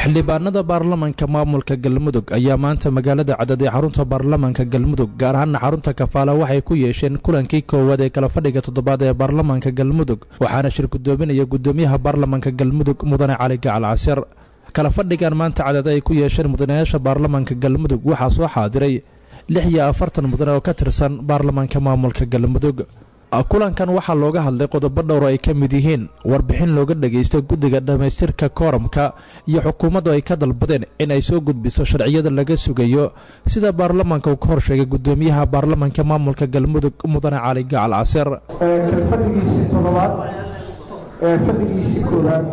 xildhibaanada baarlamanka maamulka galmudug ayaa maanta magaalada cadad ee xarunta baarlamanka galmudug gaar ahaana xarunta kafaala waxay ku yeesheen kulankii koowaad ee kala fadhiga toddobaad ee baarlamanka galmudug waxaana shir gudoominaya gudoomiyaha baarlamanka galmudug mudane cali gacal casir kala fadhigan maanta cadad ay ku yeesheen mudanayaasha baarlamanka galmudug waxaa soo xaadiray lix iyo afartan mudane oo ka tirsan baarlamanka maamulka galmudug kulankan waxaa looga hadlay qodobo dhowr ay ka mid yihiin warbixin looga dhagaysto guddiga dhammaystirka kooramka iyo xukuumaddu ay ka dalbadeen in ay soo gudbiso sharciyada laga sugayo sida baarlamanka uu ka horsheegay gudoomiyaha baarlamanka maamulka galmudug mudane cali gacal casir fadhigiisii toddobaad fadhigiisii koowaad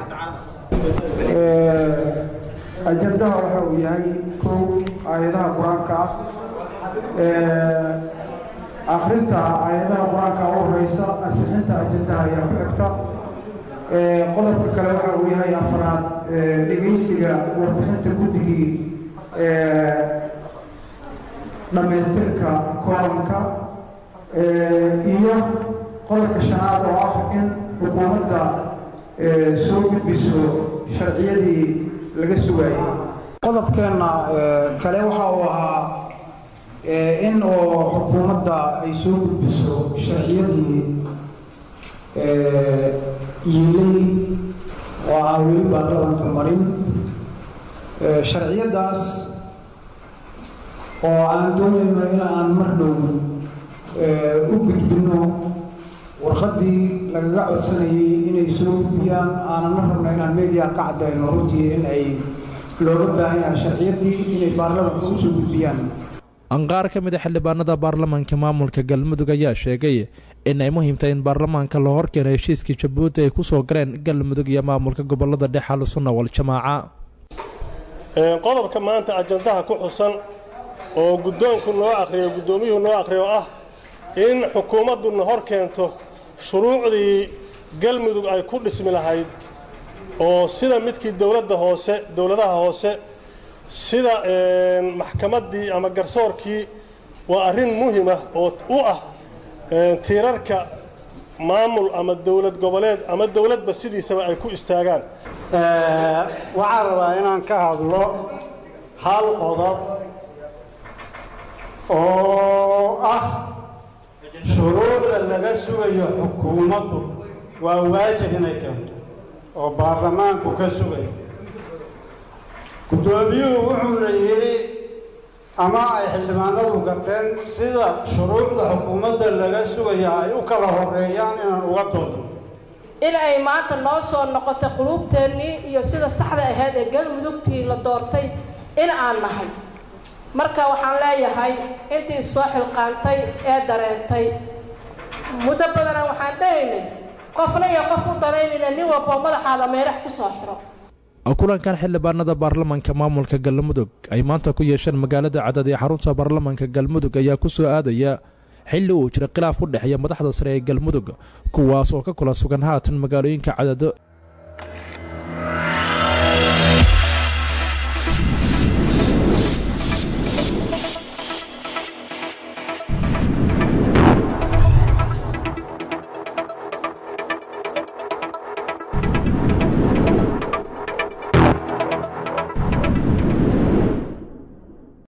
ajandaha waxa uu yahay kow aayadaha qur-aanka ah akrinta aayadaha qur-aanka u horeysa ansixinta ajandaha ayaa ku xigta qodobka kale waxa uu yahay afraad dhegaysiga warbixinta guddigii dhammaystirka kooramka iyo qodobka shanaad oo ah in xukuumadda soo gudbiso sharciyadii laga sugaayey qodobkeenna kale waxa uu ahaa in oo xukuumadda ay soo gudbiso sharciyadii yiilay oo aan weli baarlamanka marin sharciyadaas oo aan doonayno in aan mar dhow u gudbinno warqaddii lagaga codsanayay inay soo gudbiyaan aanana rabno inaan media ka caddayno runtii in ay looga baahan yahay sharciyadii inay baarlamanka u soo gudbiyaan qaar ka mid a xildhibaanada baarlamanka maamulka galmudug ayaa sheegay in ay muhiimtahay in baarlamaanka loo horkeeno heshiiskii jabuuti ay ku soo galeen galmudug iyo maamulka gobolada dhexe alusunna waljamaaca qodobka maanta ajandaha ku xusan oo guddoonku noo akhriyo guddoomiyuhu noo akhriyo ah in xukuumadduna hor keento shuruucdii galmudug ay ku dhismi lahayd oo sida midkii dowladda hoose dowladaha hoose sida maxkamaddii ama garsoorkii waa arrin muhimah oo u ah tiirarka maamul ama dowlad goboleed ama dowladba sidiisaba ay ku istaagaan waxaan rabaa inaan ka hadlo hal qodob oo ah shuruucda laga sugayo xukuumaddu waa waajib inay keento oo baarlamaanku ka sugayo guddoomiyuhu wuxuuna yidhi ama ay xildhibaanadu garteen sida shuruucda xukuumadda laga sugaya ay u kala horeeyaan inaan uga doodo in ay maanta noo soo noqotay quluubteennii iyo sida saxda ahayd ee galmudugtii la doortay in aan nahay marka waxaan leeyahay intii soo xilqaantay ee dareentay muddo badana waxaan dhahaynay qofna iyo qof u danaynayna nin walboo madaxaada meerax ku soo xiro kulankan xildhibaanada baarlamanka maamulka galmudug ay maanta ku yeesheen magaalada cadad ee xarunta baarlamanka galmudug ayaa ku soo aadaya xilli uu jira khilaaf u dhexeeya madaxda sare ee galmudug kuwaas oo ka kula sugan haatan magaalooyinka cadado